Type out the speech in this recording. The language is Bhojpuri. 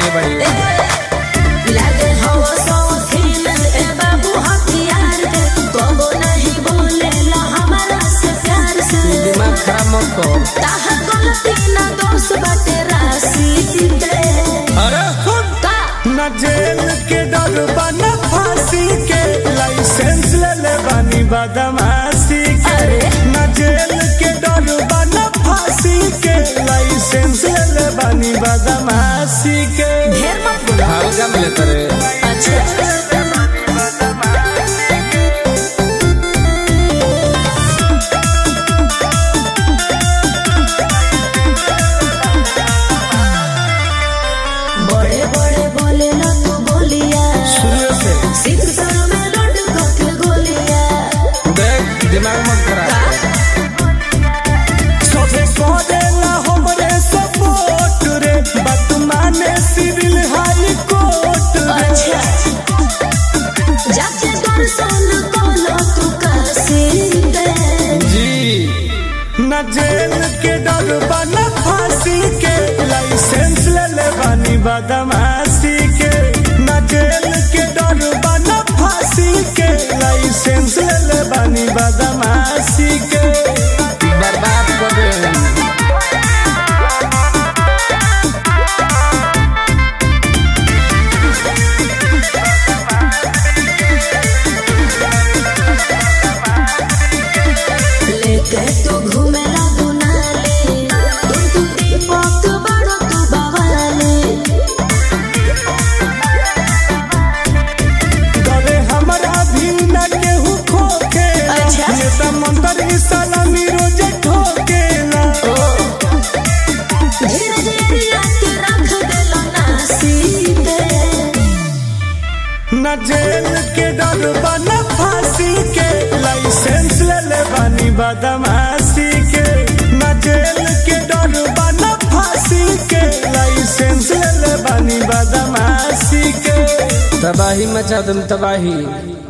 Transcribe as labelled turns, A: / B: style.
A: ले बड़ी
B: लागे हवा सौखीन ए बाबू हथियार के कबो नहीं बोलेला हमारा से प्यार से
A: दिमाग खराब मत कर
B: ताहा गलती ना दोष बाटे राशि के
C: अरे सुन
B: का
C: न जेल के डर बना फांसी के लाइसेंस ले ले बानी बदमाशी के
B: अरे।
C: न जेल के डर बना फांसी के लाइसेंस ले ले बानी बदमाशी के
B: ढेर मत बोलो
A: हल्का में लेते रे
B: अच्छा बड़े बड़े बोले ना तू बोलिया
C: शुरू से
B: सिख सर में लौट के गोलिया
A: देख दिमाग मत खराब कर
C: सबे करेला हमरे सपोर्ट रे बात माने सिविल हाई कोर्ट रे
B: अच्छा जाके दर्शन कलो तू काशी दे
A: जी
C: न जेल के डर बना फांसी के लाइसेंस ले ले बानी बदमाशी के न जेल के डर बना फांसी के लाइसेंस ले ले बानी बदमाशी के
A: बर्बाद कर दे
B: लेके तू घूमेला दुनाले तुम तू दीपक बड़ो तू बवाले
C: डरे हमरा भी न केहू खोखेला
B: अच्छा।
C: नेता मंत्री सलामी रोज ठोकेला
B: धीरे धीरे के रख देलो नासी दे
C: न जेल के डर बना फांसी के लाइसेंस ले ले बानी बदमाशी के न जेल के डर बना फांसी के लाइसेंस ले ले बानी बदमाशी के
A: तबाही मचा तुम तबाही